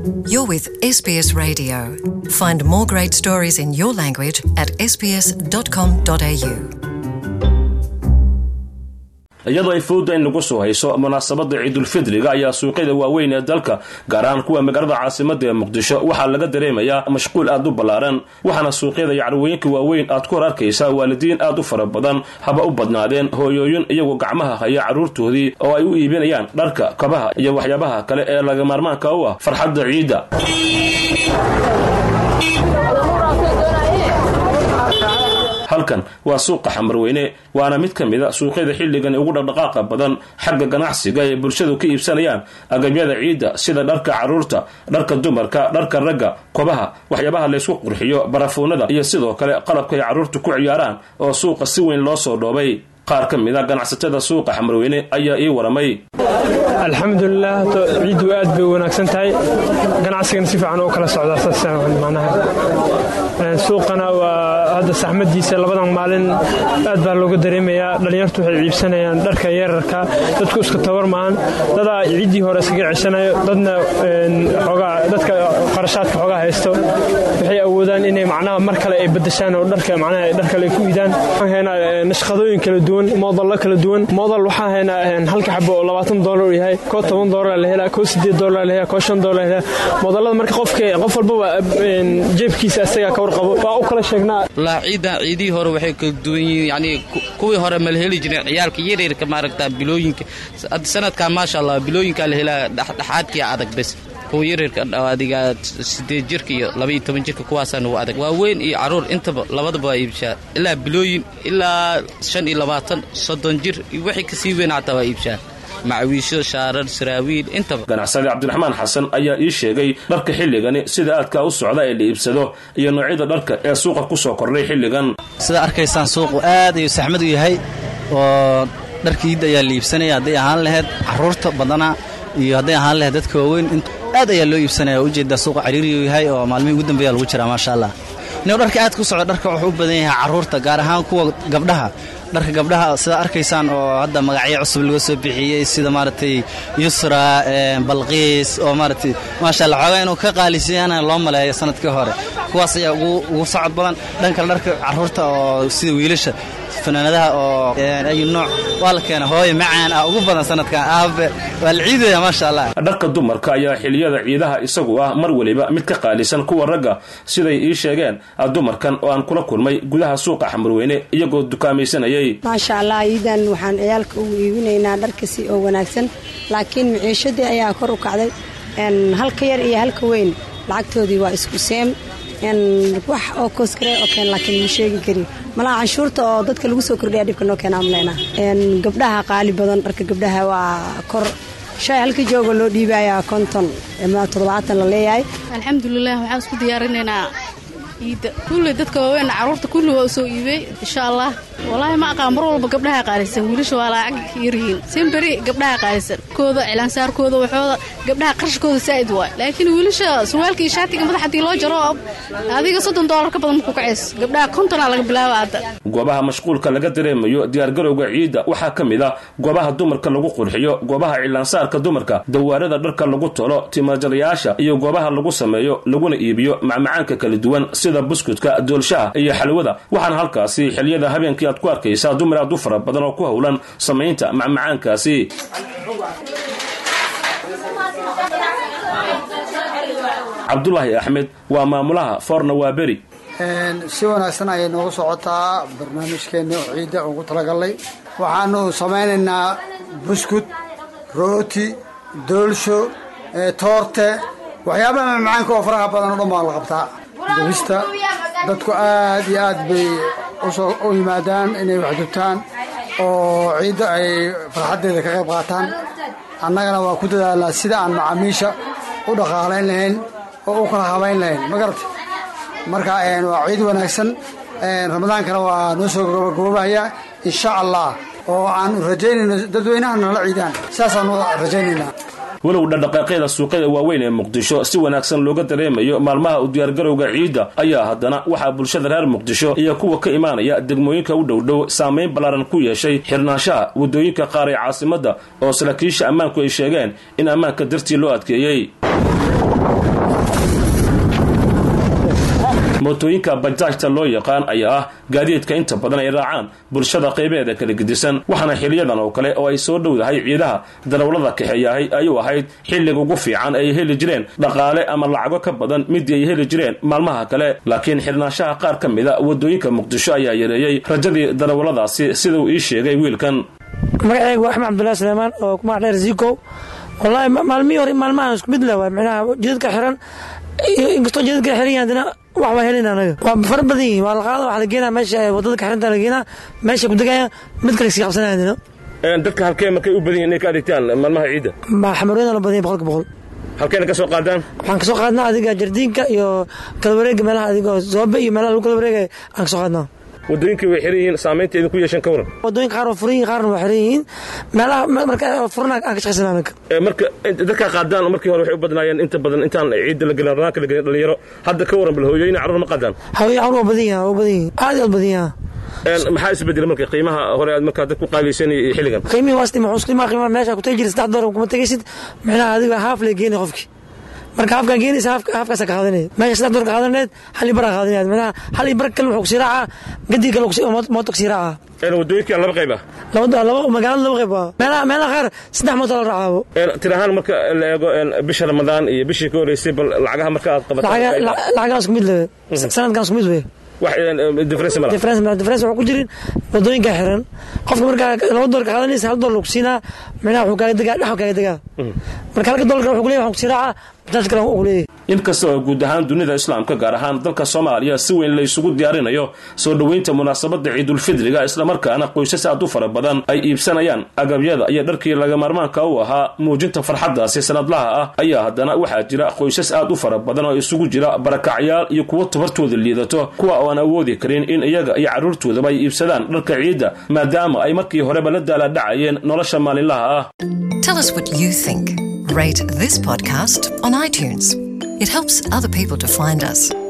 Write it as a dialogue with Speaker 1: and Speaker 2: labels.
Speaker 1: You're with SBS Radio. Find more great stories in your language at sbs.com.au.
Speaker 2: iyadoo ay fowda in lagu soo hayso munaasabada ciidulfidriga ayaa suuqyada waaweyn ee dalka gaar ahaan kuwa magaalada caasimada ee muqdisho waxaa laga dareemayaa mashquul aad u ballaaran waxaana suuqyada iyo carwooyinka waaweyn aad ku hor arkaysaa waalidiin aad u fara badan haba u badnaadeen hooyooyin iyagoo gacmaha haya carruurtoodii oo ay u iibinayaan dharka kabaha iyo waxyaabaha kale ee laga maarmaanka u ah farxadda ciidda halkan waa suuqa xamarweyne waana mid ka mida suuqyada xilligan ugu dhaqdhaqaaqa badan xagga ganacsiga ee bulshadu ka iibsanayaan agabyada ciidda sida dharka carruurta dharka dumarka dharka ragga kobaha waxyaabaha laysku qurxiyo barafuunada iyo sidoo kale qalabka ay carruurtu ku ciyaaraan oo suuqa si weyn loo soo dhoobay qaar ka mid a ganacsatada suuqa xamarweyne ayaa ii waramay
Speaker 3: alxamdulilah ciiddu aad bay wanaagsan tahay ganacsigana si fiican oo kala socdaa suuqana waa hadda saxmadiisa labadan maalin aad baa looga dareemayaa dhallinyartu waxay ciibsanayaan dharka yararka dadku iska tabar maahan dadaa ciiddii hore iskaga ceshanayo dadna dadka qarashaadka xoogaa haysto waxay awoodaan inay macnaha mar kale ay badashaan oo dharka macnaha dhar kale ay ku iidaan waxaan haynaa nashqadooyin kala duwan moodallo kala duwan moodal waxaan haynaa halka xabo oo labaatan doolar uu yahay koo toban doolar la helaa koo sideed doolar la helaa koo shan doolar la helaa moodallada marka qofka qof walbaba jeebkiisa isagaa ka warqabo waa u kala sheegnaa
Speaker 4: walaa ciidda ciidihii hore waxay kala duwan yihiin yacnii kuwii hore ma la heli jireen ciyaalka yaryarka maaragtaa bilooyinka hadda sanadkan maasha allah bilooyinkaa la helaa dhexdhexaadkii adag bes kuwa yaryarka adiga sideed jirka iyo labaiyo toban jirka kuwaasaa nugu adag waa weyn iyo carruur intaba labadaba waa iibshaa ilaa bilooyin ilaa shan iyo labaatan soddon jir wixii kasii weyn xataa waa iibshaa macwiisho shaarar saraawiil intaba
Speaker 2: ganacsade cabdiraxmaan xasan ayaa ii sheegay dharka xilligani sida aadkaa u socda ee la iibsado iyo noocyada dharka ee suuqa ku soo kordhay xilligan
Speaker 5: sida arkaysaan suuqu aad ayuu saxmad u yahay oo dharka iidda ayaa la iibsanaya hadday ahaan lahayd carruurta badana iyo hadday ahaan lahayd dadka waaweyn aad ayaa loo iibsanaya oo ujeedaa suuqa cariiriyuu yahay oo maalmihii ugu dambeeya lagu jiraa maasha allah inuu dharka aad ku socdo dharka wuxuu u badan yahay carruurta gaar ahaan kuwa gabdhaha dharka gabdhaha sidaa arkaysaan oo hadda magacyo cusub laga soo bixiyey sida maaragtay yusra balqiis oo maaragtay maasha allah xoogaa inuu ka qaalisiyana loo maleeyo sanadkii hore kuwaas ayaa ugu socod badan dhankale dharka carruurta oo sida wiilasha fanaanadaha oo ayu nooc waa la keena hooye macaan ah ugu badan sanadkan aabe waa la ciidaya maasha allah
Speaker 2: dharka dumarka ayaa xiliyada ciidaha isagu ah mar weliba mid ka qaalisan kuwa ragga siday ii sheegeen dumarkan oo aan kula kulmay gudaha suuqa xamarweyne iyagoo dukaamaysanayay
Speaker 6: maasha allah iidan waxaan ciyaalka ugu iibinaynaa dharkasi oo wanaagsan laakiin maciishadii ayaa kor u kacday halka yar iyo halka weyn lacagtoodii waa isku seem wax oo koskare oo keen laakiin ma sheegi karin malaha canshuurta oo dadka lagu soo kordhaya dhibka noo keena amleyna gabdhaha qaali badan dharka gabdhaha waa kor shay halka jooga loo dhiibayaa konton ama toddobaatan la leeyahay
Speaker 7: alxamdulilah waxaan isku diyaarinaynaa iidda kulli dadka waaweyn carruurta kulli waa u soo iibey insha allah walaahi ma aqaan mar walba gabdhaha qaalisan wiilasha waa lacag yaryihiin simberi gabdhaha qaalisan kooda cilaansaarkooda waxooda gabdhaha qarashkooda saa'id waay laakiin wiilasha surwaalka iyo shaatiga madax haddii loo jaro adiga soddon doolar ka badan markuu kacays gabdhaha kontonaa laga bilaaba hadda
Speaker 2: goobaha mashquulka laga dareemayo diyaargarowga ciidda waxaa ka mid ah goobaha dumarka lagu qurxiyo goobaha cilaansaarka dumarka dawaarada dharka lagu tolo timajarayaasha iyo goobaha lagu sameeyo laguna iibiyo macmacaanka kala duwan sida buskudka doolshaha iyo xalwada waxaana halkaasi xiliyada habeenkii aad ku arkaysaa dumar aad u fara badan oo ku howlan samaynta macmacaankaasi cabdulaahi axmed waa maamulaha foorna waa beri
Speaker 8: si wanaagsan ayay noogu socotaa barnaamijkeenna oo ciidda ugu talagalnay waxaanu samaynaynaa buskud rooti doolsho toorte waxyaabaha macmacaanka oo faraha badan oo dhan baa la qabtaa dubista dadku aad iyo aad bay u yimaadaan inay waxdubtaan oo ciidda ay farxaddeeda ka qayb qaataan annagana waa ku dadaalnaa sida aan macaamiisha u dhaqaalayn lahayn oo u kala habayn lahayn ma garata marka waa ciid wanaagsan ramadaankana waa noo soo gabagaboobahaya insha allah oo aanu rajaynayno dadweynaha nala ciidaan saasaanu rajaynaynaa
Speaker 2: walow dhaqdhaqaaqyada suuqyada waaweyn ee muqdisho si wanaagsan looga dareemayo maalmaha u diyaargarowga ciidda ayaa haddana waxaa bulshada reer muqdisho iyo kuwa ka imaanaya degmooyinka u dhowdhow saamayn ballaaran ku yeeshay xirnaanshaha waddooyinka qaar ee caasimadda oo saraakiisha ammaanku ay sheegeen in ammaanka dartii loo adkeeyey mootooyinka bajaajta loo yaqaan ayaa ah gaadiidka inta badan ay raacaan bulshada qaybeeda kala gedisan waxaana xiliyadan oo kale oo ay soo dhowdahay ciidaha darawlada kaxeeyahay ayuu ahayd xilliga ugu fiican ay heli jireen dhaqaale ama lacago ka badan midii ay heli jireen maalmaha kale laakiin xirnaanshaha qaar ka mida wadooyinka muqdisho ayaa yareeyey rajadii darawaladaasi sida uu ii sheegay wiilkan
Speaker 9: magaceyga waa axmed cabdullahi suleymaan oo kumac dheer zikow wallaahi maalmihii hore maalmahan isku mid leh waay micnaha jidadka xiran inkastoo jidadka xiran yahay haddana wax waa helin anaga waa fara badan yihin waa la qaada waxaa la geenaa meesha wadada ka xiranta la geenaa meesha ku degaya mid kale sii qabsanaya haddana
Speaker 2: dadka halkee markay u badan yihin inay ka adeegtaan maalmaha ciidda
Speaker 9: xamarweyna la badan yahay boqolka boqol
Speaker 2: halkeena ka soo qaadaan
Speaker 9: waxaan kasoo qaadnaa adiga jardiinka iyo kala wareega meelaha adiga zoobe iyo meelaha lagu kala wareegaya aan kasoo qaadnaa
Speaker 2: wadooyinkii way xiran yihiin saamaynta idinku yeeshan ka waran
Speaker 9: wadooyinka qaar waa furan yihin qaarna waa xiran yihiin meelaha marka furan aan ka shaqaysana anaga
Speaker 2: marka dadkaa qaadaan markii hore waxay u badnaayeen inta badan intaan ciidda la gelin ranaanka la gelin dhalinyaro hadda ka waran bal hooyooyin carruur ma qaadaan
Speaker 9: haween carruur waa badan yaha waa badan yihin aad aad badan yaha
Speaker 2: maxaa isbedela marka qiimaha hore aad markaa dad ku qaadaysan iyo xilligan
Speaker 9: qiimihii waa isdhima xus qiimaha qiimaha meesha ku tagi jira saddex doolar kuma tegaysid micnaha adiga haaf lay geeni qofkii marka haafkaan geenaysa haafkaasa ka qaadanaya meesha saddex doolar ka qaadanayd hal ibar aa qaadanaya micnaha hal ibar kale wuxuu kusii raacaa gadii kale mooto kusii raacaa
Speaker 2: wadooyinka laba qayb ah
Speaker 9: laba magaalada laba qayb waa meelaha meelaha qaar saddex mooto la raacaabo
Speaker 2: tir ahaan marka la eego bisha ramadaan iyo bishii ka horeysay bal lacagaha marka aad qabato
Speaker 9: lacagaha isku mid lewe sanadkan isku mid wey
Speaker 2: difference ma
Speaker 9: difference wuxuu ku jirin wadooyinka xiran qofka markaa laba doolar ka qaadanaysa hal doolar ku siinaa micnaha wuxuu kaaga degaa dhaxu kaaga degaa marka halka doolarka wuxuu kuleeyahay waxaan ku sii raacaa bajaaj kale wuxuu kuleeyahay
Speaker 2: inkasta oo guud ahaan dunida islaamka gaar ahaan dalka soomaaliya si weyn la isugu diyaarinayo soo dhoweynta munaasabada ciidulfidriga islamarkaana qoysas aad u fara badan ay iibsanayaan agabyada iyo dharkii laga maarmaanka u ahaa muujinta farxaddaasi sanadlaha ah ayaa haddana waxaa jira qoysas aad u fara badan oo isugu jira barakacyaal iyo kuwo tabartooda liidato kuwa oo aan awoodi karin in iyaga iyo carruurtoodaba ay iibsadaan dharka ciidda maadaama ay markii horeba la daalaadhacayeen nolosha maalinlaha ah
Speaker 1: Tell us what you think. Rate this podcast on iTunes. It helps other people to find us.